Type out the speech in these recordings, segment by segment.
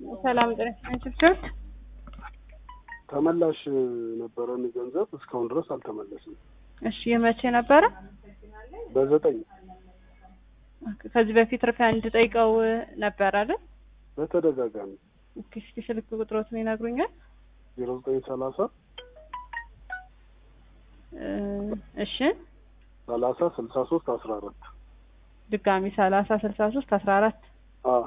ሰላም ጤና ችብችብ ተመላሽ ነበረን ገንዘብ እስካሁን ድረስ አልተመለስም። እሺ የመቼ ነበረ? በዘጠኝ ከዚህ በፊት ሪፋንድ ጠይቀው ነበር አይደል? በተደጋጋሚ ኦኬ እስኪ ስልክ ቁጥሮትን ይነግሩኛል? ዜሮ ዘጠኝ ሰላሳ እሺ ሰላሳ ስልሳ ሶስት አስራ አራት ድጋሚ ሰላሳ ስልሳ ሶስት አስራ አራት አዎ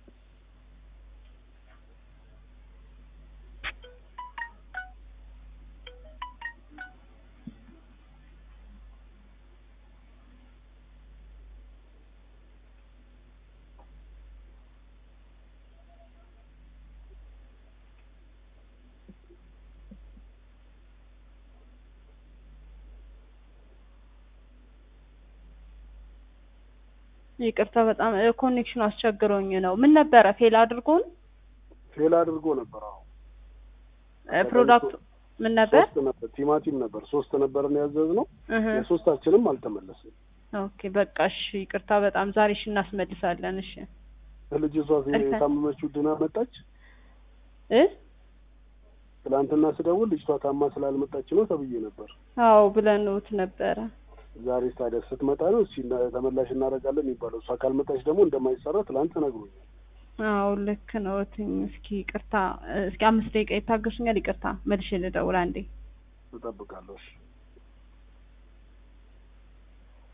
ይቅርታ በጣም ኮኔክሽን አስቸግሮኝ ነው። ምን ነበረ ፌል አድርጎን ፌል አድርጎ ነበር። አዎ ፕሮዳክቱ ምን ነበር? ሶስት ነበር ቲማቲም ነበር ሶስት ነበርን ያዘዝነው እህ የሶስታችንም አልተመለስም። ኦኬ በቃ እሺ ይቅርታ በጣም ዛሬ እሺ እናስመልሳለን። እሺ ልጅቷ የታመመችው ድና መጣች። እ ትናንትና ስደውል ልጅቷ ታማ ስላልመጣች ነው ተብዬ ነበር። አዎ ብለንውት ነበረ። ዛሬ ታዲያ ስትመጣ ነው እስኪ ተመላሽ እናደርጋለን የሚባለው። እሷ ካልመጣች ደግሞ እንደማይሰራ ትላንት ነግሮኛል። አዎ ልክ ነው። እትኝ እስኪ ይቅርታ እስኪ አምስት ደቂቃ ይታገሱኛል። ይቅርታ መልሼ ልደውል አንዴ። እጠብቃለሁ። እሺ